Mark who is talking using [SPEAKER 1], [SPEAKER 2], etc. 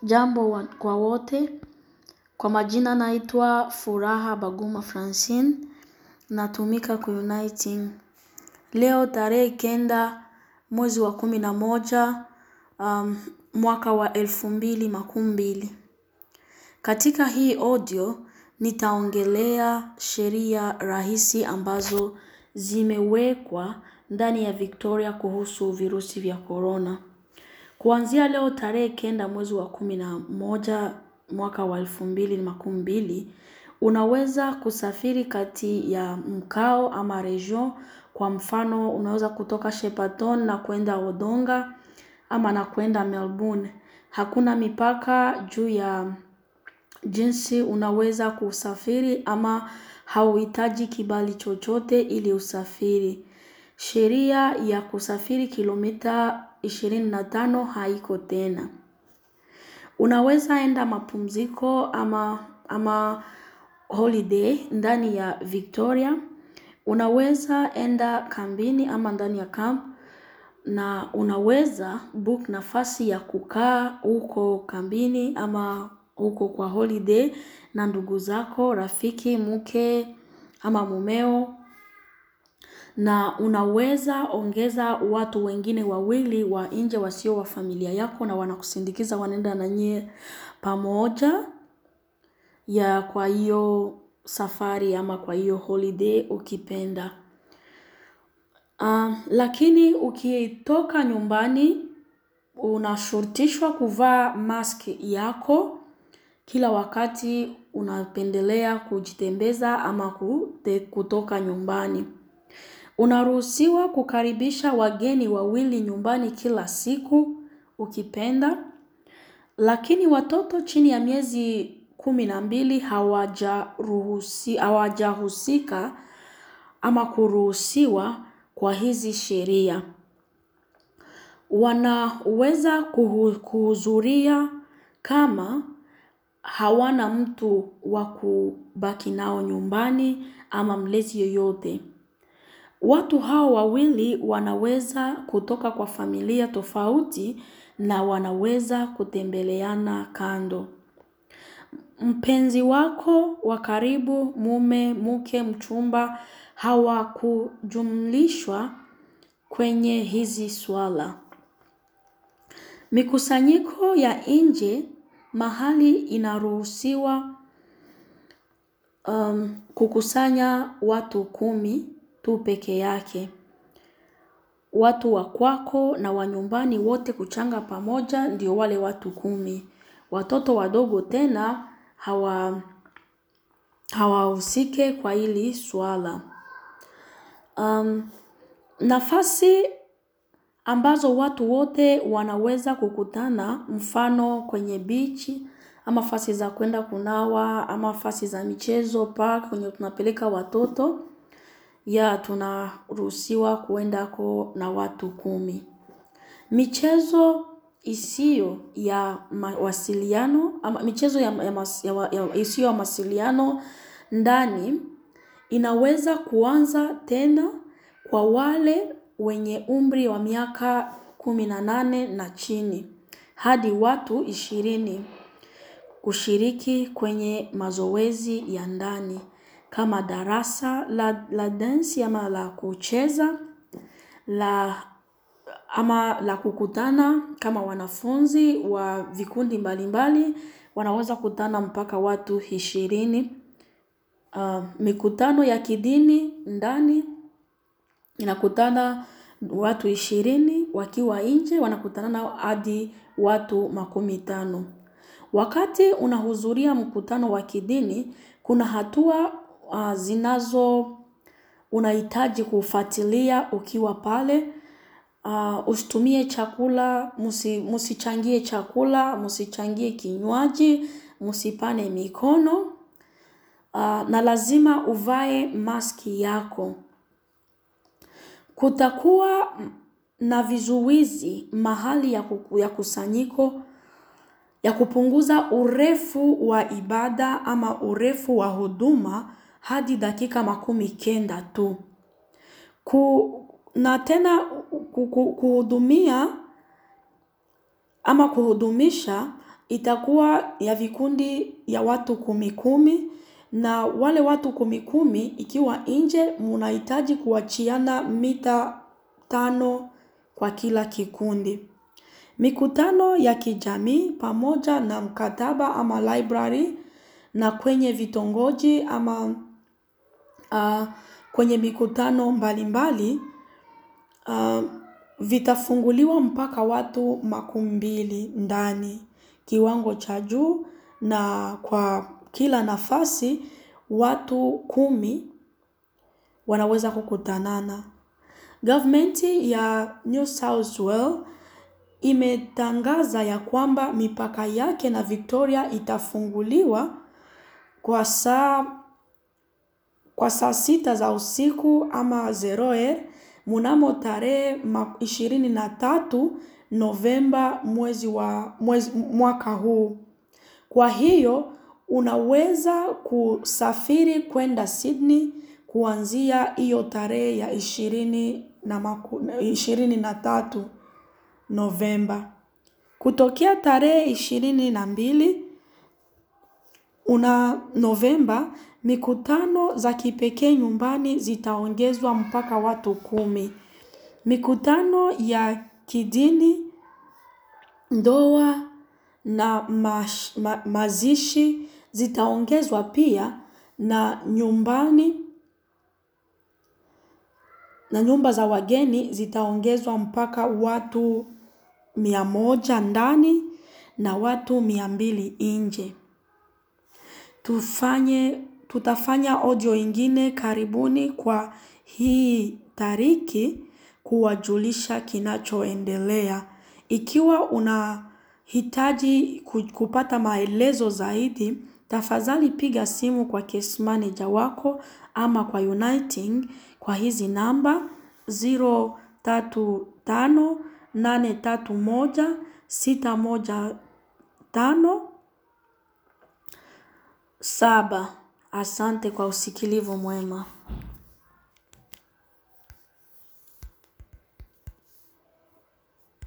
[SPEAKER 1] Jambo wa- kwa wote, kwa majina naitwa Furaha Baguma Francine, natumika Uniting. Leo tarehe kenda mwezi wa kumi na moja um, mwaka wa elfu mbili makumi mbili. Katika hii audio nitaongelea sheria rahisi ambazo zimewekwa ndani ya Victoria kuhusu virusi vya corona. Kuanzia leo tarehe kenda mwezi wa kumi na moja mwaka wa elfu mbili makumi mbili, unaweza kusafiri kati ya mkao ama region. Kwa mfano, unaweza kutoka Shepparton na kwenda Wodonga ama na kwenda Melbourne. Hakuna mipaka juu ya jinsi unaweza kusafiri ama hauhitaji kibali chochote ili usafiri. Sheria ya kusafiri kilomita 25 haiko tena. Unaweza enda mapumziko ama, ama holiday ndani ya Victoria. Unaweza enda kambini ama ndani ya camp na unaweza book nafasi ya kukaa huko kambini ama huko kwa holiday na ndugu zako, rafiki, mke ama mumeo na unaweza ongeza watu wengine wawili wa nje wasio wa familia yako na wanakusindikiza wanaenda na nyie pamoja ya kwa hiyo safari ama kwa hiyo holiday ukipenda. Um, lakini ukitoka nyumbani unashurutishwa kuvaa mask yako kila wakati unapendelea kujitembeza ama kute, kutoka nyumbani. Unaruhusiwa kukaribisha wageni wawili nyumbani kila siku ukipenda, lakini watoto chini ya miezi kumi na mbili hawajaruhusi, hawajahusika ama kuruhusiwa kwa hizi sheria. Wanaweza kuhu, kuhudhuria kama hawana mtu wa kubaki nao nyumbani ama mlezi yoyote. Watu hao wawili wanaweza kutoka kwa familia tofauti na wanaweza kutembeleana kando. Mpenzi wako wa karibu, mume, mke, mchumba hawakujumlishwa kwenye hizi swala. Mikusanyiko ya nje mahali inaruhusiwa um, kukusanya watu kumi tu peke yake. Watu wa kwako na wa nyumbani wote kuchanga pamoja ndio wale watu kumi. Watoto wadogo tena hawa hawahusike kwa hili swala. Um, nafasi ambazo watu wote wanaweza kukutana mfano kwenye bichi ama fasi za kwenda kunawa ama fasi za michezo park kwenye tunapeleka watoto ya tunaruhusiwa kuendako na watu kumi. Michezo isiyo ya mawasiliano ama michezo ya, ya, mas, ya, ya isiyo ya mawasiliano ndani inaweza kuanza tena kwa wale wenye umri wa miaka kumi na nane na chini hadi watu ishirini kushiriki kwenye mazoezi ya ndani kama darasa la, la dansi ama la kucheza la ama la kukutana kama wanafunzi wa vikundi mbalimbali wanaweza kutana mpaka watu ishirini. Uh, mikutano ya kidini ndani inakutana watu ishirini wakiwa nje wanakutana nao hadi watu makumi tano. Wakati unahudhuria mkutano wa kidini, kuna hatua uh, zinazo unahitaji kufuatilia ukiwa pale. Uh, usitumie chakula, musi, musichangie chakula, musichangie kinywaji, musipane mikono uh, na lazima uvae maski yako. Kutakuwa na vizuizi mahali ya, kuku, ya kusanyiko ya kupunguza urefu wa ibada ama urefu wa huduma hadi dakika makumi kenda tu. Ku, na tena ku- ku- kuhudumia ama kuhudumisha itakuwa ya vikundi ya watu kumi kumi na wale watu kumi kumi ikiwa nje munahitaji kuachiana mita tano kwa kila kikundi. Mikutano ya kijamii pamoja na mkataba ama library na kwenye vitongoji ama uh, kwenye mikutano mbalimbali uh, vitafunguliwa mpaka watu makumi mbili ndani kiwango cha juu na kwa kila nafasi watu kumi wanaweza kukutanana. Gavmenti ya New South Wales imetangaza ya kwamba mipaka yake na Victoria itafunguliwa kwa saa kwa saa sita za usiku ama zeroer mnamo tarehe ishirini na tatu Novemba mwezi wa mwezi, mwaka huu. Kwa hiyo unaweza kusafiri kwenda Sydney kuanzia hiyo tarehe ya ishirini na, maku, ishirini na tatu Novemba. Kutokea tarehe ishirini na mbili una Novemba, mikutano za kipekee nyumbani zitaongezwa mpaka watu kumi. Mikutano ya kidini, ndoa na mash, ma, mazishi zitaongezwa pia na nyumbani na nyumba za wageni zitaongezwa mpaka watu mia moja ndani na watu mia mbili nje. Tufanye, tutafanya audio ingine karibuni kwa hii tariki kuwajulisha kinachoendelea. Ikiwa unahitaji kupata maelezo zaidi, tafadhali piga simu kwa case manager wako ama kwa Uniting kwa hizi namba 035831615 saba. Asante kwa usikilivu mwema.